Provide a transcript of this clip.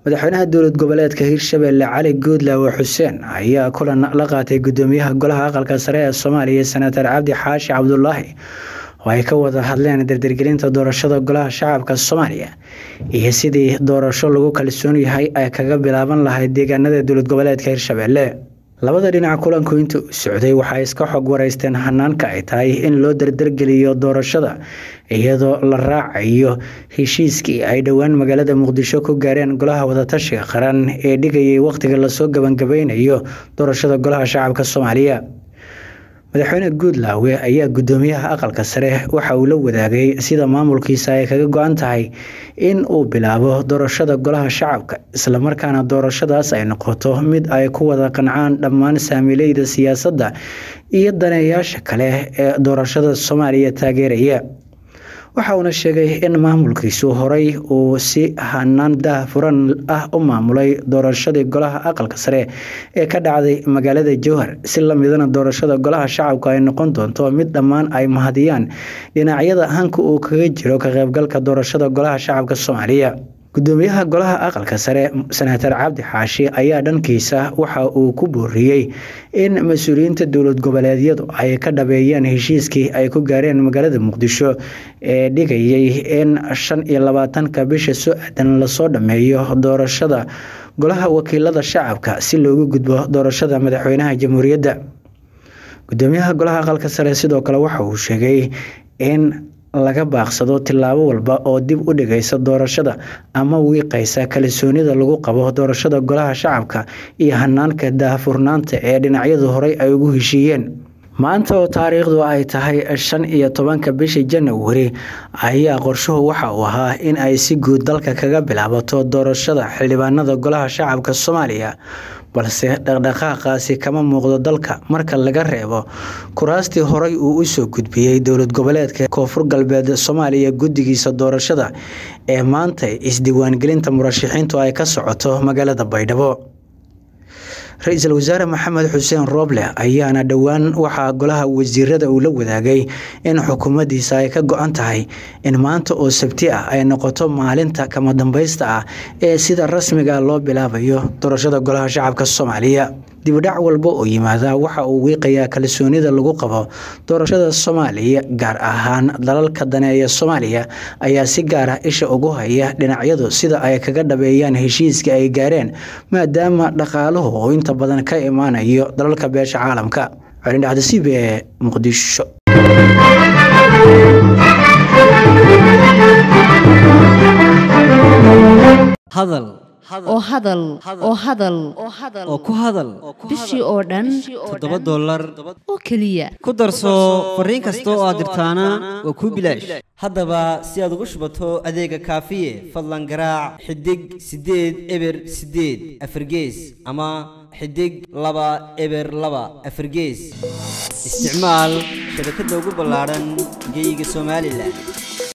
madaxweynaha dowlad goboleedka hirshabelle cali guudlaawe xuseen ayaa kulan la qaatay gudoomiyaha golaha aqalka sare ee soomaaliya senator cabdi xaashi cabdulaahi oo ay ka wada hadleen dardargelinta doorashada golaha shacabka soomaaliya iyo sidii doorasho lagu kalsoon yahay ay kaga bilaaban lahayd deegaanada dowlad goboleedka hirshabelle labada dhinac kulanku inta u socday waxay iska xog wareysteen hanaanka ay tahay in loo dardargeliyo doorashada iyadoo la raacayo heshiiskii ay dhowaan magaalada muqdisho ku gaareen golaha wadatashiga qaran ee dhigayay wakhtiga lasoo gabangabeynayo doorashada golaha shacabka soomaaliya madaxweyne guudlaawe ayaa gudoomiyaha aqalka sare waxa uu la wadaagay sida maamulkiisa ay kaga go-an tahay in uu bilaabo doorashada golaha shacabka islamarkaana doorashadaas ay noqoto mid ay ku wada qancaan dhammaan saamileyda siyaasadda iyo daneeyaasha kale ee doorashada soomaaliya taageeraya waxa uuna sheegay in maamulkiisu horey uu si hanaan daahfuran ah u maamulay doorashadii golaha aqalka sare ee ka dhacday magaalada jowhar si lamidana doorashada golaha shacabku ay noqon doonto mid dhammaan ay mahadiyaan dhinacyada hanka uu kaga jiro ka qaybgalka doorashada golaha shacabka soomaaliya gudoomiyaha golaha aqalka sare senator cabdi xaashi ayaa dhankiisa waxa uu ku booriyey in mas-uuliyiinta dowlad goboleedyadu ay ka dhabeeyeen heshiiskii ay ku gaareen magaalada muqdisho ee dhigayay in shan iyo labaatanka bisha soo aadan lasoo dhameeyo doorashada golaha wakiilada shacabka si loogu gudbo doorashada madaxweynaha jamhuuriyadda gudoomiyaha golaha aqalka sare sidoo kale waxa uu sheegay in laga baaqsado tillaabo walba oo dib u dhigaysa doorashada ama wiiqaysa kalsoonida lagu qabo doorashada golaha shacabka iyo hanaanka daahfurnaanta ee dhinacyadu horey ay ugu heshiiyeen maanta oo taariikhdu ay tahay shan iyo tobanka bisha janawari ayaa qorshuhu waxa uu ahaa in ay si guud dalka kaga bilaabato doorashada xildhibaanada golaha shacabka soomaaliya balse dhaqdhaqaaqaasi kama muuqdo dalka marka laga reebo kuraastii horey uu usoo gudbiyey dowlad goboleedka koonfur galbeed soomaaliya guddigiisa doorashada ee maanta isdiiwaangelinta murashaxiintu ay ka socoto magaalada baydhabo ra-iisul wasaare maxamed xuseen rooble ayaana dhowaan waxaa golaha wasiirada uu la wadaagay in xukuumaddiisa ay ka go-an tahay in maanta oo sabti ah ay noqoto maalinta kama dambaysta ah ee sida rasmiga loo bilaabayo doorashada golaha shacabka soomaaliya dibidhac walba oo yimaada waxa uu wiiqayaa kalsoonida lagu qabo doorashada soomaaliya gaar ahaan dalalka daneeya soomaaliya ayaa si gaar ah isha ugu haya dhinacyadu sida ay kaga dhabeeyaan heshiiska ay gaareen maadaama dhaqaaluhu uu inta badan ka imaanayo dalalka beesha caalamka colindhacdasiib ee muqdisho oo hadal oo hadal oo ku hadal bishii oo dhan toddoba dollar oo keliya ku darso fariin kasta oo aad dirtaana waa kuu bilaash haddaba si aad ugu shubato adeega kaafiye fadlan garaac xidig siddeed eber siddeed afargees ama xidig laba eber laba afargees isticmaal shabakadda ugu ballaadhan geyga somalilan